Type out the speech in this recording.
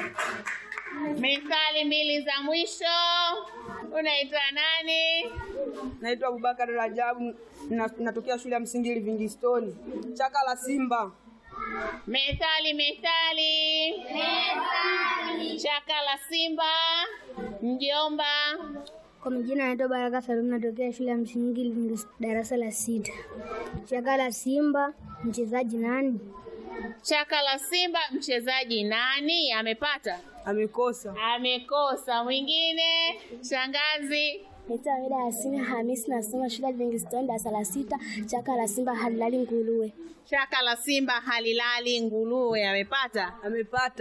Methali mbili za mwisho. Unaitwa nani? Naitwa Abubakar Rajabu, na- natokea shule ya msingi Livingstone. Chaka la simba. Methali, methali. Chaka la simba. Mjomba. Kwa majina naitwa Baraka Salum, natokea shule ya msingi Livingstone, darasa la sita. Chaka la simba, mchezaji nani? Chaka la simba, mchezaji nani? Amepata? Amekosa. Amekosa. Mwingine? Shangazi. Naitwa Amida Yasini Hamisi, nasoma shule ya Livingstone, darasa la sita. Chaka la simba halilali nguruwe. Chaka la simba halilali nguruwe. Amepata? Amepata.